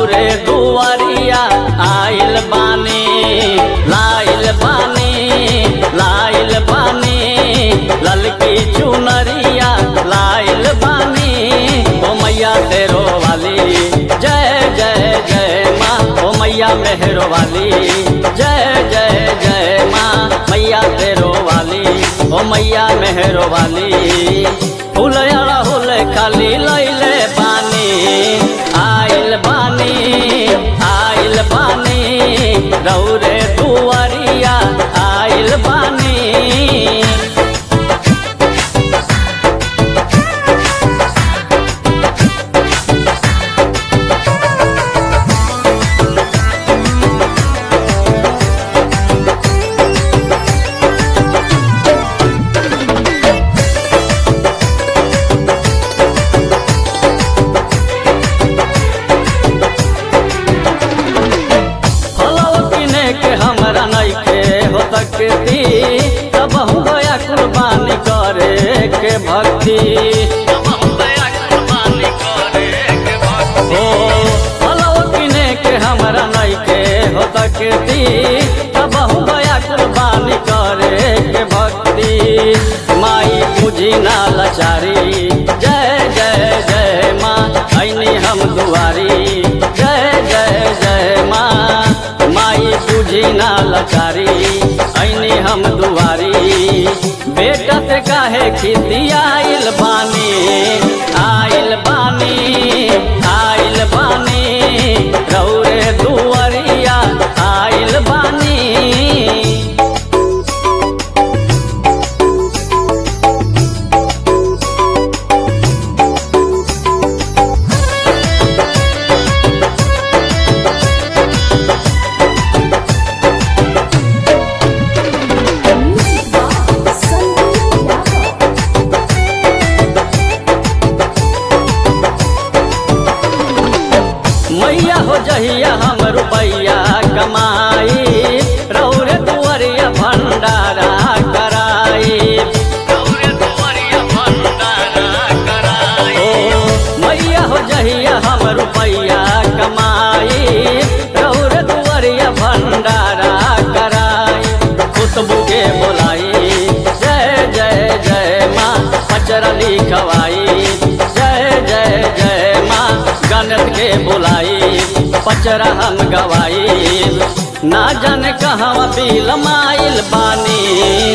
रौरे दुआरिया आइल बानी लाइल बानी लाइल बानी ललकी चुनरिया लाइल बानी ओ मैया तेरो वाली जय जय जय माँ ओ मैया मेहरो वाली जय जय जय माँ मैया तेरो वाली ओ मैया मेहरो वाली फूल अड़हुल खाली लैले बानी आइल बानी आइल बानी रौरे दुआरिया आइल बानी फलव किने के हमरा नइखे हो सकती तब हम दया कुर्बानी करे के भक्ति ओ फलव किने के हमरा नइखे हो सकती तब हम दया कुर्बानी करे के भक्ति माई बुझी ना लाचारी जय जय जय माँ ऐनी हम दुआरी जय जय जय माँ माई बुझी ना लाचारी ऐनी हम दुआरी बेटा से काहे खेती आइल बानी आइल बानी आइल बानी रौरे दुआरिया आइल बानी Music by Sandeep Yadav. मैया हो जहिया हम रुपैया कमाई रौरे दुआरिया भंडारा कराई रौरे दुआरिया भंडारा कराई ओ मैया हो जहिया हम रुपैया कमाई रौरे दुआरिया भंडारा कराई खुशबू के बोलाई जय जय जय माँ पचरा लिखवाई जय जय जय माँ गणत के बुलाई पचरा हम गवाई ना जाने कहाँ बिल माइल बानी